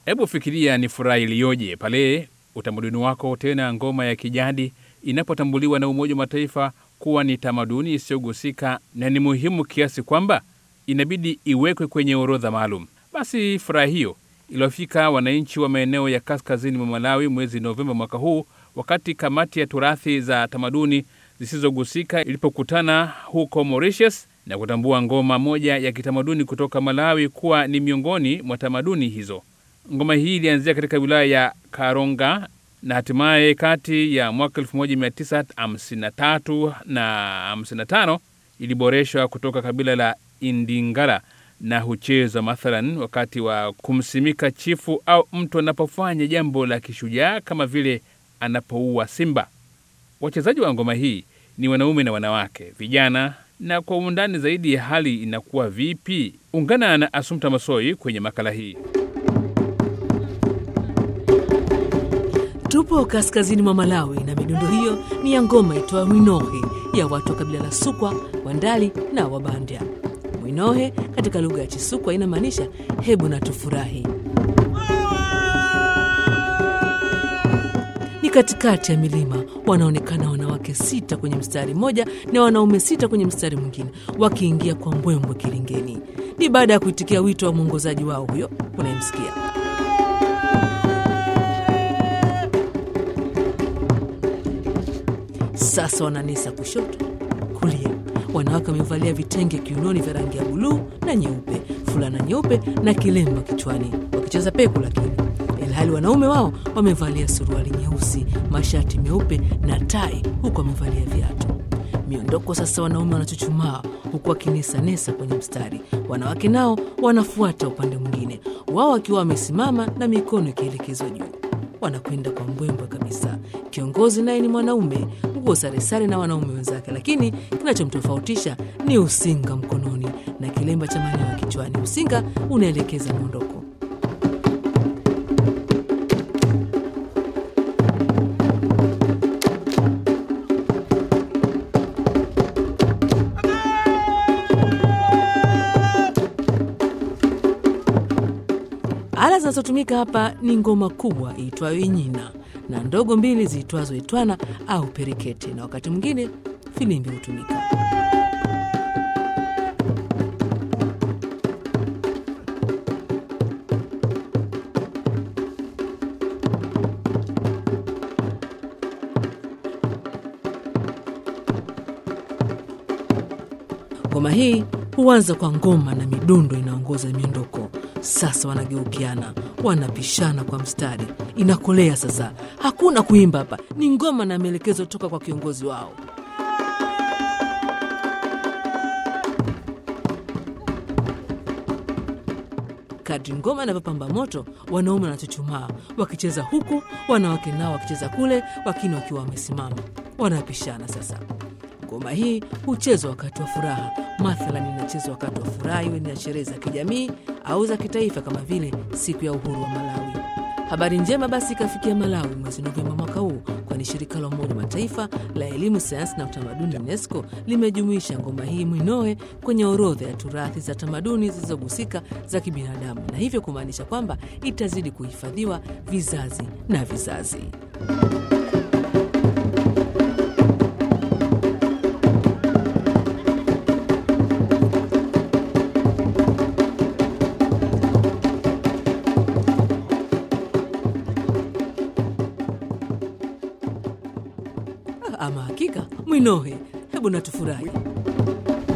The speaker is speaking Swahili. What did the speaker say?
Hebu fikiria ni furaha iliyoje pale utamaduni wako, tena ngoma ya kijadi, inapotambuliwa na Umoja wa Mataifa kuwa ni tamaduni isiyogusika na ni muhimu kiasi kwamba inabidi iwekwe kwenye orodha maalum. Basi furaha hiyo iliwafika wananchi wa maeneo ya kaskazini mwa Malawi mwezi Novemba mwaka huu, wakati kamati ya turathi za tamaduni zisizogusika ilipokutana huko Mauritius na kutambua ngoma moja ya kitamaduni kutoka Malawi kuwa ni miongoni mwa tamaduni hizo. Ngoma hii ilianzia katika wilaya ya Karonga na hatimaye kati ya mwaka 1953 na 55 iliboreshwa kutoka kabila la Indingala na huchezwa mathalan wakati wa kumsimika chifu au mtu anapofanya jambo la kishujaa kama vile anapoua simba. Wachezaji wa ngoma hii ni wanaume na wanawake, vijana. Na kwa undani zaidi ya hali inakuwa vipi? Ungana na Asumta Masoi kwenye makala hii. Tupo kaskazini mwa Malawi na midundo hiyo ni ya ngoma itwayo Mwinohe ya watu wa kabila la Sukwa, Wandali na Wabandya. Mwinohe katika lugha ya Chisukwa inamaanisha hebu na tufurahi. Ni katikati ya milima, wanaonekana wanawake sita kwenye mstari mmoja na wanaume sita kwenye mstari mwingine, wakiingia kwa mbwembwe kilingeni. Ni baada ya kuitikia wito wa mwongozaji wao huyo unayemsikia. Sasa wananisa kushoto, kulia. Wanawake wamevalia vitenge kiunoni vya rangi ya buluu na nyeupe, fulana nyeupe na kilemba kichwani, wakicheza peku lakini ilhali wanaume wao wamevalia suruali nyeusi, mashati meupe na tai, huku wamevalia viatu. Miondoko sasa, wanaume wanachuchumaa huku wakinisanesa kwenye mstari, wanawake nao wanafuata upande mwingine, wao wakiwa wamesimama na mikono ikielekezwa juu. Wanakwenda kwa mbwembwe kabisa. Kiongozi naye ni mwanaume, nguo saresare na wanaume wenzake, lakini kinachomtofautisha ni usinga mkononi na kilemba cha manyoya kichwani. Usinga unaelekeza mwondoko. Ala zinazotumika hapa ni ngoma kubwa iitwayo inyina na ndogo mbili ziitwazo itwana au perikete, na wakati mwingine filimbi hutumika. Ngoma hii huanza kwa ngoma na midundo inaongoza miondoko. Sasa wanageukiana, wanapishana kwa mstari, inakolea sasa. Hakuna kuimba hapa, ni ngoma na maelekezo toka kwa kiongozi wao. Kadri ngoma inavyopamba moto, wanaume wanachuchumaa wakicheza huku, wanawake nao wakicheza kule, wakini wakiwa wamesimama, wanapishana sasa. Ngoma hii huchezwa wakati wa furaha, mathalan inachezwa wakati wa furaha, iwe ni sherehe za kijamii au za kitaifa kama vile siku ya uhuru wa Malawi. Habari njema basi ikafikia Malawi mwezi Novemba mwaka huu, kwani shirika la Umoja wa Mataifa la elimu, sayansi na utamaduni UNESCO limejumuisha ngoma hii Mwinoe kwenye orodha ya turathi za tamaduni zilizogusika za kibinadamu, na hivyo kumaanisha kwamba itazidi kuhifadhiwa vizazi na vizazi. Ama hakika Mwinohe, hebu natufurahi.